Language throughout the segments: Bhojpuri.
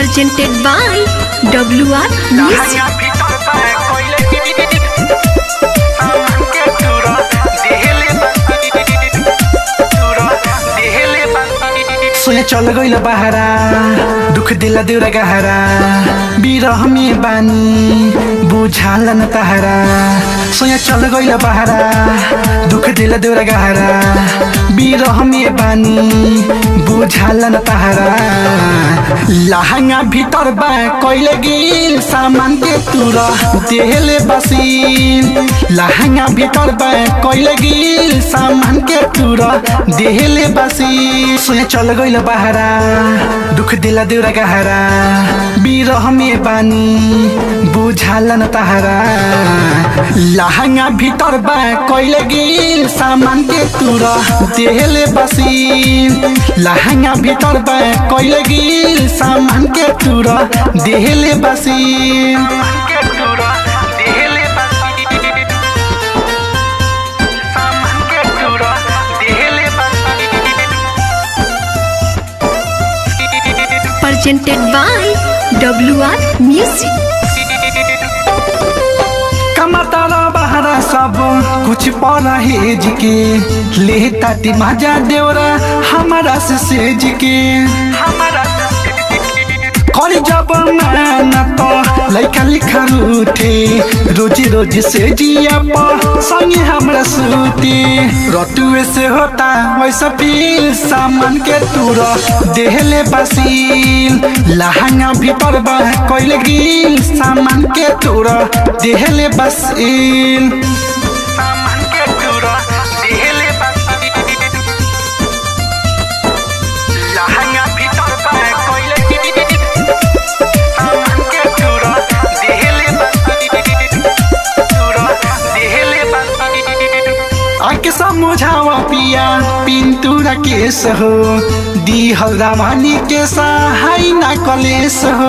presented by WR Music. सोया चल गइल बहारा दुख दिला देउरा गहरा बिरह में बानी बुझाला न तहरा सोया चल गइल बहारा दुख दिला देउरा गहरा बिरह में बानी बुझाला न तहरा लहंगा भीतर बा कइले गिल सामान के तुरा देहले बसीन लहंगा भीतर बा कइले गिल सामान के तुरा देहले बसीन सोया चल गइल बहारा दुख दिला देउरा गहरा बिरह में बानी बुझाला न तहरा लहंगा भीतर बा कइले गिल सामान के तुरा देहले बसीन लहंगा भीतर बा कइले गिल सामान के तुरा देहले बसीन Presented by WR Music. कमतारा बहरा सब कुछ परहेज के ले ताती मजा देवरा हमारा से सेज के करी जब माना तो लैका लिखा रूठे रोजी रोजी से जिया पर संगे हमरा सूते रटुए से होता वैसा फील सामान के तुरा देहले बसील लहंगा भीतर बा कोइले गिल सामान के तुरा देहले बसील आके समझावा पिया पिंतुरा केस हो दी हल्दावानी के सहाय ना कलेस हो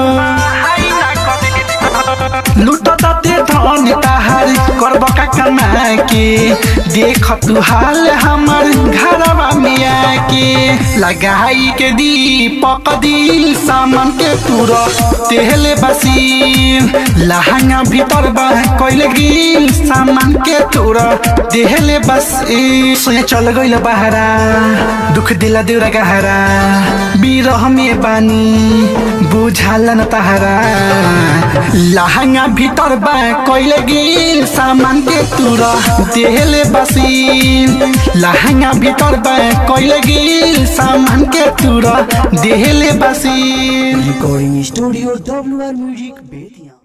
लुट ते धन ताहार करब का कमा के देख तू हाल हमर घरवा में आके लगाई के दीपक दिल सामान के तुर तेहले बसील लहंगा भीतर बा कइले गिल सामान के तुर देहले बस सोया चल गइल बहारा दुख दिला देउरा गहरा बिरह में बानी बुझाला न तहरा लहंगा भीतर बा कइले गिल सामान के तुरा देहले बसीन लहंगा भीतर बा कइले गिल सामान के तुरा देहले बसीन Recording Studio WR Music Betia.